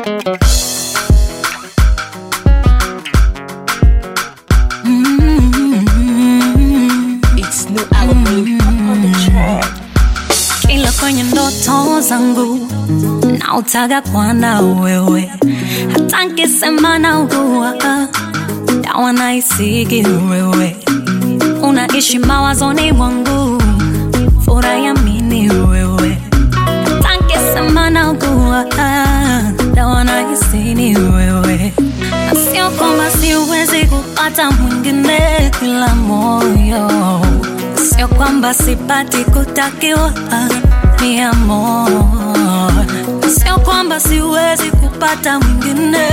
It's new album on the track. ila kwenye ndoto zangu nautaga kwana wewe, hata nkisema naugua dawa naisigi wewe, unaishi mawazoni mwangu, furaha ya mini wewe, hata nkisema naugua dawa naisini wewe, na sio kwamba siwezi kupata mwingine kila moyo sio kwamba sipati kutakiwa ni amor, sio kwamba siwezi kupata mwingine,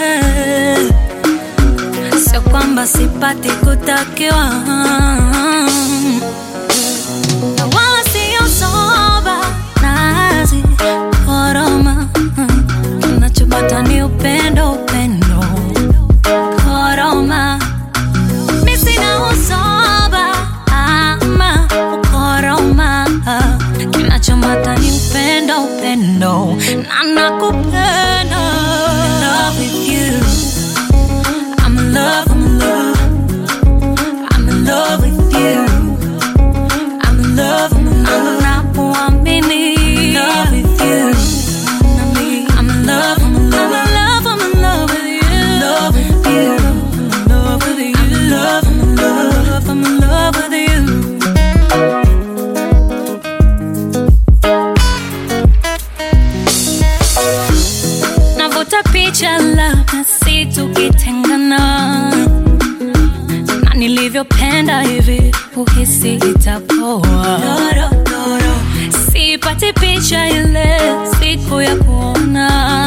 sio kwamba sipati kutakiwa na wala sio soba nazi koroma, kinachopata ni upendo, upendo koroma mi sina usoba ama ukoroma, kinachomata ni upendo, upendo na nakupenda. In love with you. I'm in love, I'm in love. I'm in love with you. I'm in love, I'm in love. Nakuamini. In love with you. I'm in love, I'm in love. I'm in love, I'm in love with you. I'm in love with you. I'm in love, I'm in love. I'm in love with you. Navuta picha labda si tukitengana na nilivyopenda hivi uhisi itapoa sipati picha ile siku ya kuona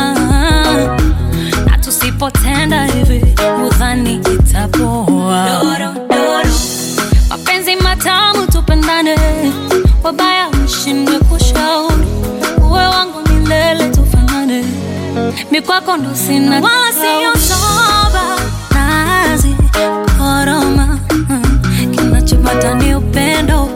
na tusipotenda hivi udhani itapoa mapenzi matamu tupendane wabaya mshindwe kushauri uwe wangu milele tufanane mikwako ndo sina wala siyo soba nazi koroma mm, kinachopata ni upendo